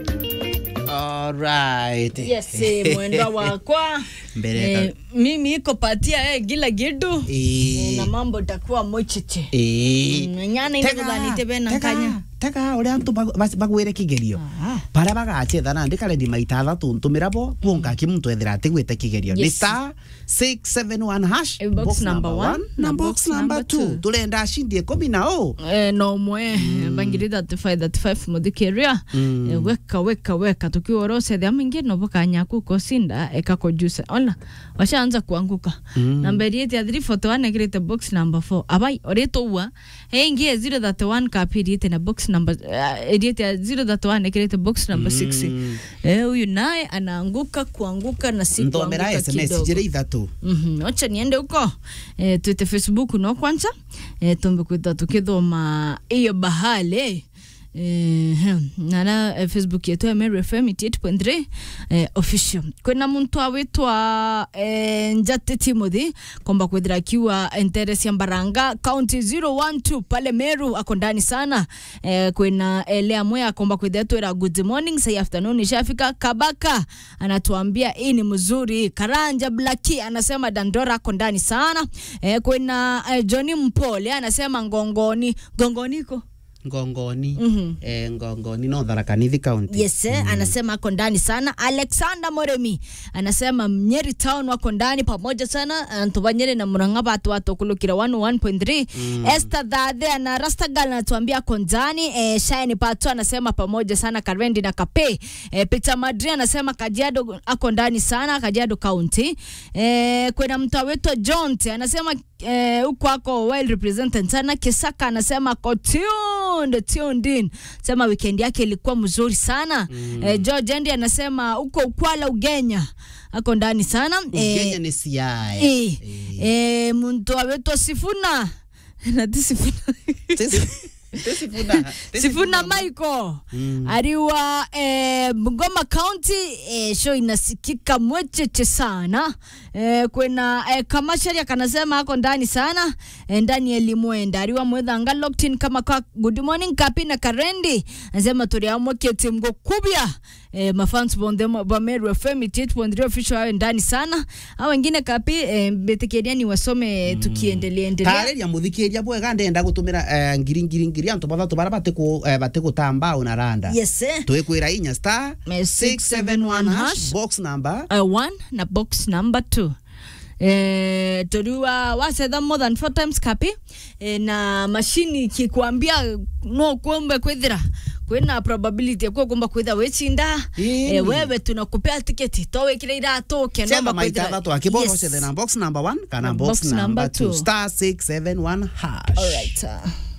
Alright. yes eh, mwenda wakwa Mbele eh, mimi iko patia eh, gila gidu Eh. na mambo itakuwa mochiche Eh. Mm, nyana ine guthanite bena nkanya tega å rä a bagwä re kä gerio bara bagacetha na ndä karendi maita thatå ntå mä ra bo kuonga kä må ntå ethera atä gwä te kä gerio nä Yes. star 671 hash Eh, box number one na box number two two. tå renda cindie kå mi na å Eh, no mwe bangiri 35 35 muthikiria eh, weka weka weka tukiwa orosethia mingi novo kanyaku kosinda ekakojusa ona washaanza kuanguka namba iriete ya 341 ekirite box number 4 abai oritoua eingi ya 031 kapi iriete na box number uh, iriete ya 031 ekirite box number 6 eh huyu naye anaanguka kuanguka na si nthomera kuanguka sms kidogo njä rä ithatå Mhm, acha niende huko e, twite facebook no kwanza e, tumbe kwita tukithoma iyo bahale Eh, hem, nara eh, facebook yetu ya Mary FM 88.3 eh, official kwina muntu awitwa eh, njate timothy komba kwithira akiwa enteres ya mbaranga county 012 pale meru ako ndani sana eh, kwina elea mwe akomba kwithira twira good morning say afternoon ishafika kabaka anatuambia hii ni mzuri karanja blaki anasema dandora ako ndani sana eh, kwina eh, johnny mpole anasema ngongoni ngongoniko ngongoni Mhm. eh, ngongoni no tharakanithi kaunti Yes, eh, anasema ako ndani sana. Alexander Moremi anasema Nyeri town wako ndani pamoja sana. Antuba Nyeri na Murang'a batu watu kulukira 101.3. Esther Dhadhe ana Rastagal anatuambia ako ndani. Eh, Shine Pato anasema pamoja sana Karendi na Kape. Eh, Peter Madri anasema Kajiado ako ndani sana Kajiado County. Eh, kuna mtu wetu John anasema eh, huko ako well represented sana. Kisaka anasema ako tuned, tuned in. Sema weekend yake ilikuwa mzuri sana. Mm. Eh, George Andy anasema huko Ukwala Ugenya ako ndani sana. ugenya Eh, nä ciae eh, eh, muntu awetu Sifuna nati Sifuna Sifuna Michael Mm. aliwa eh, Bungoma County eh, show inasikika mwecheche sana eh, kwena eh, kamashari akanasema ako ndani sana eh, ndani ya limwenda aliwa mwethanga locked in kama kwa good morning kapi na karendi anasema turiamwekete mgo kubya eh, mafans bonde ba Meru FM 88.3 official awe ndani sana au wengine kapi eh, betekeriani wasome tukiendelea endelea tarä må thikä ria bwega ndenda gå tå mä ra ngiri ngiri ngiri antå bathatå bara batä gå tamba å na randa yes eh. twä kwä ra inya star Eh, 671 hash hash. box number uh, one na box number two Eh, toriwa wasetha more than four times kapi eh, na mashini kikwambia no kumbe kwithira kwina probability ya kuwa kumba kwitha wichinda Ĩĩ. eh, wewe tunakupea tiketi towikire iratu cetha kenomba maita thatå akä borwo cethe na box number one kana Na box box number number two two. star 671 hash Alright. Uh.